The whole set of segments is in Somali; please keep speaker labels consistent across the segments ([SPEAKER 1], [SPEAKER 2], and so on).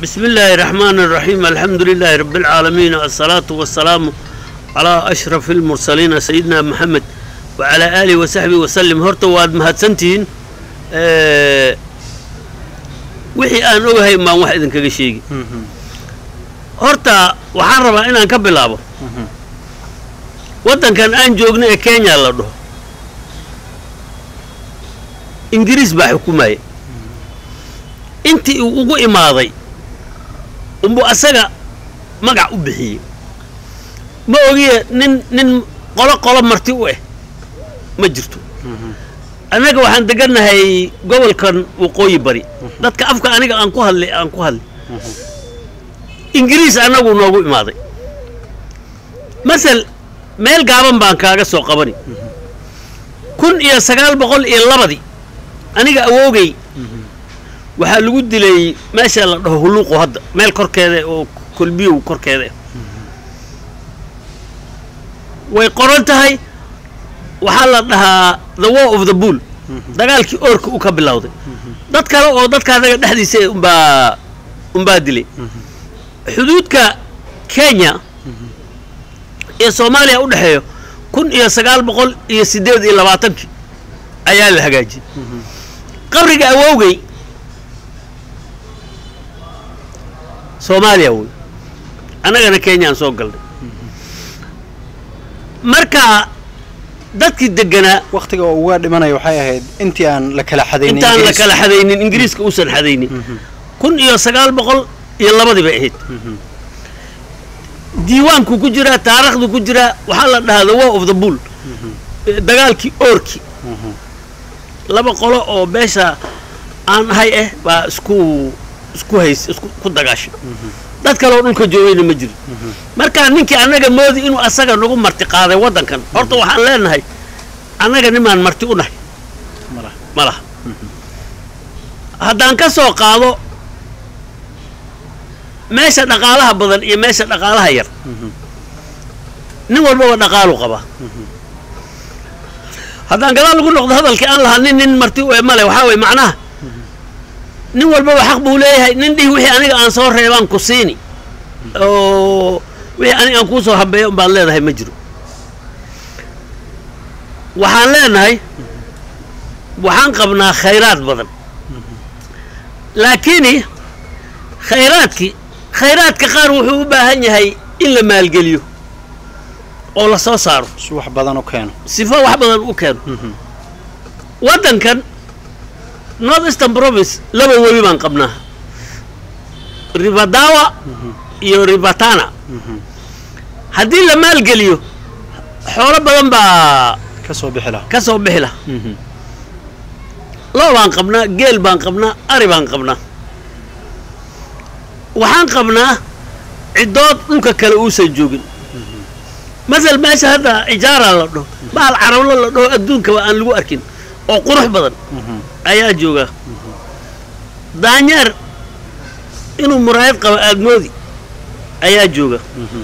[SPEAKER 1] بسم الله الرحمن الرحيم الحمد لله رب العالمين الصلاة والسلام على أشرف المرسلين سيدنا محمد وعلى آله وصحبه وسلم هرتو واد مهدسنتين أه وحي أن أوهي ما واحد كذا شيء هرتا waxaan rabaa inaan ka bilaabo waddankan aan joogna ee kenya la dhaho ingiriis baa xukumaya intii uu ugu imaaday unbuu asaga magac u bixiyey ma ogiye nin nin qolo qolo marti u eh ma jirto annaga waxaan degannahay gobolkan waqooyi bari dadka afka aniga aan ku hadlay aan ku hadlay ingiriis annagu noogu imaaday masel meel gaaban baan kaaga soo qabani kun iyo sagaal boqol iyo labadii aniga awoogay waxaa lagu dilay meesha la dhaho hulluuqu hadda meel korkeeda oo kolbiyow korkeeda way qoran tahay waxaa la dhahaa the war of the bull dagaalkii oorka u ka bilowday dad kale oo dadka anaga dhexdiisa umbaa umbaa dilay xuduudka kenya iyo soomaaliya u dhexeeyo kun iyo sagaal boqol iyo siddeed iyo labaatankii ayaa la hagaajiyey qabriga awowgay soomaaliya wey annagana kenyaan soo galnay marka dadkii deganaa
[SPEAKER 2] waktiga oo uga dhimanaya waxay ahayd intii aan la kala xadaynin
[SPEAKER 1] intaan la
[SPEAKER 2] Ingiriis.
[SPEAKER 1] kala xadaynin ingiriiska uusan xadaynin kun iyo sagaal boqol iyo labadii bay ahayd diiwaanku ku jiraa taarikhdu ku jiraa waxaa la dhahaa the war of the bull Eh, dagaalkii oorki laba qolo oo beesha aan ahay ah baa isku isku hays isku ku dagaashay dad kale oo dhulka joogayna ma jiro marka ninkii annaga moodi inuu asaga nagu marti qaaday waddankan horta waxaan leenahay annaga nimaan marti u nahay
[SPEAKER 2] Malaha.
[SPEAKER 1] ma laha haddaan ka soo qaado meesha dhaqaalaha badan iyo meesha dhaqaalaha yar nin walbaba dhaqaalu qabaa haddaan gadaal lagu noqdo hadalkii aan lahaa nin nin marti u male waxaa weye macnaha nin walbaba xaq buu leeyahay nin dhihi wixii aniga aan soo reebaan ku siini oo wixii aniga aan kuu soo habeeyo umbaad leedahay ma jiro waxaan leenahay waxaan qabnaa khayraad badan laakiini khayraadkii khayraadka qaar wuxuu u baahan yahay in la maalgeliyo oo la soo saaro
[SPEAKER 2] si wax badan u keeno
[SPEAKER 1] sifo wax badan u keeno waddankan north eastern province laba webi baan qabnaa rivadawa iyo rivatana haddii la maalgeliyo xoolo badan baa
[SPEAKER 2] ka soo bixi laha
[SPEAKER 1] ka soo bixi laha loo baan qabnaa geel baan qabnaa ari baan qabnaa waxaan qabnaa ciddood dhulka kale uusan joogin masal meesha hadda ijaara la dhaho bahal carablo la dhaho adduunkaba aan lagu arkin oo qurux badan ayaa jooga daanyeer inuu muraayad qabo aadmoodi ayaa jooga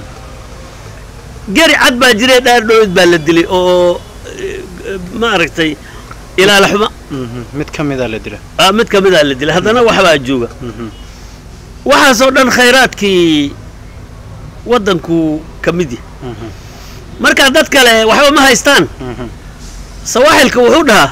[SPEAKER 1] geri cad baa jiree dhaar dhowed baa la dilay oo eh, eh, maaragtay ilaala xuma
[SPEAKER 2] mid ka mida la dila
[SPEAKER 1] ah, mid ka midaa la dilay haddana waxbaa jooga waxaasoo dhan khayraadkii waddanku ka mid yahay marka dad kale waxba ma haystaan sawaaxilka wuxuu dhahaa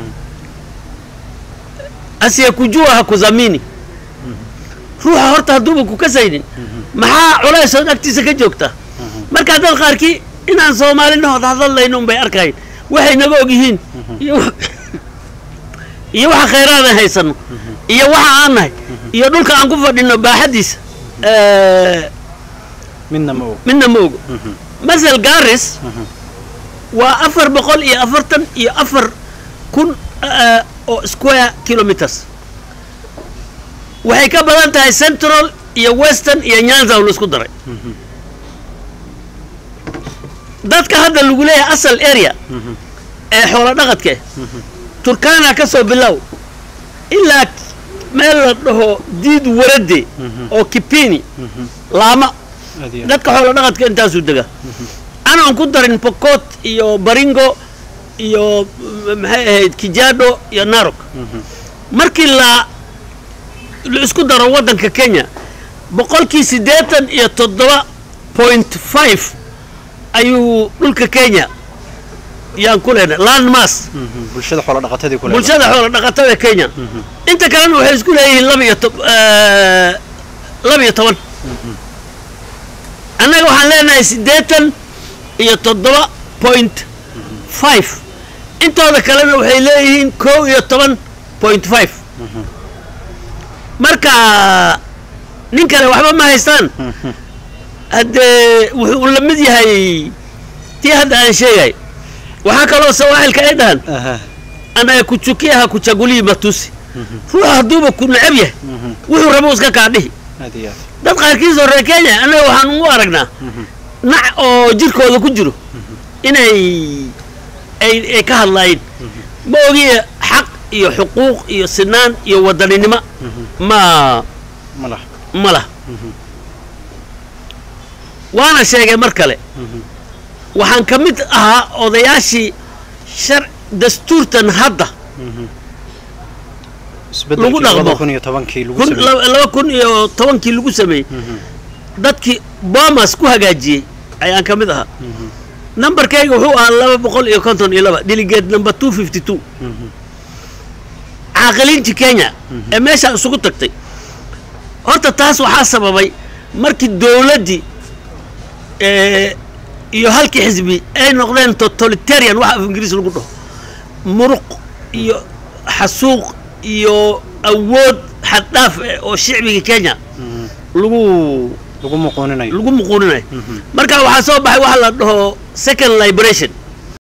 [SPEAKER 1] asiyakujua ha kuzamini ruuxa horta hadduuba ku kasaynin maxaa culaysood agtiisa ka joogta marka dad qaarkii inaan soomaalinahood hadladlayno unbay arkayn waxay naga og yihiin iyo wa- iyo waxa khayraadaan haysano iyo waxa aan nahay iyo dhulka aan ku fadhino baaxaddiisa eh,
[SPEAKER 2] midna ma og
[SPEAKER 1] midna ma ogo masel garis waa afar boqol iyo afartan iyo afar kun eh, oo square kilometers waxay ka badan tahay central iyo western iyo nyanza oo la isku daray dadka hadda lagu leeyahay asal area ee xoolo dhaqadka eh turkana ka soo bilow ilaa meel la dhaho diid warade oo kipini laama
[SPEAKER 2] aad iyo aad.
[SPEAKER 1] dadka xoolo dhaqadka intaasuu dega anaan ku darin pokot iyo baringo iyo m- maxay ahayd kijado iyo narok markii la la isku daro waddanka kenya boqolkii siddeetan iyo toddoba point five ayuu dhulka kenya yaan ku leenahay land mass
[SPEAKER 2] Mhm. bulshada xoolo dhaqatadii ku leedahay.
[SPEAKER 1] bulshada xoola dhaqatada kenya inta kalena waxay isku leeyihiin laba iyo to- eh, laba iyo toban annaga waxaan leenahay siddeetan iyo toddoba point five intooda kalena waxay leeyihiin kow iyo toban point five marka nin kale waxba ma haystaan
[SPEAKER 2] Mhm.
[SPEAKER 1] haddee wuxuu la mid yahay tii hadda aan sheegay waxaa kaloo sawaaxilka ay dhahan
[SPEAKER 2] Aha.
[SPEAKER 1] anayekuchukia hakuchagulii matusi ruuxa hadduuba ku necab yahay
[SPEAKER 2] Mhm.
[SPEAKER 1] wuxuu rabo iska kaa dhihi
[SPEAKER 2] aad iyo aad
[SPEAKER 1] dad qaarkiis oo reer kenya annaga waxaan ugu aragnaa nac oo jirkooda ku jiro inay ay ay ka hadlaayeen ma ogiye xaq iyo xuquuq iyo sinaan iyo wadaninimo ma
[SPEAKER 2] ma laha
[SPEAKER 1] ma lah waana sheegay mar kale waxaan ka mid ahaa odayaashii shar dastuurtan hadda
[SPEAKER 2] isbedelkii
[SPEAKER 1] Lagu dhaqmo.
[SPEAKER 2] labada kun iyo tobankii lagu
[SPEAKER 1] kun
[SPEAKER 2] sameeyey
[SPEAKER 1] laba laba kun iyo tobankii lagu sameeyey dadkii bomas ku hagaajiyey ayaan ka mid ahaa nambarkayga wuxuu ahaa laba boqol iyo konton iyo laba delegate number two fifty two caaqiliintii kenya ee meeshaa isugu tagtay horta taas waxaa sababay markii dowladdii eh, iyo halkii xisbi ay noqdeen totalitarian waxa af ingiriis lagu dhaho muruq iyo xasuuq iyo awood xaddhaaf eh, oo shicbiga kenya lagu
[SPEAKER 2] lagu muquuninayo
[SPEAKER 1] lagu muquuninayo marka waxaa soo baxay waxa la dhaho second liberation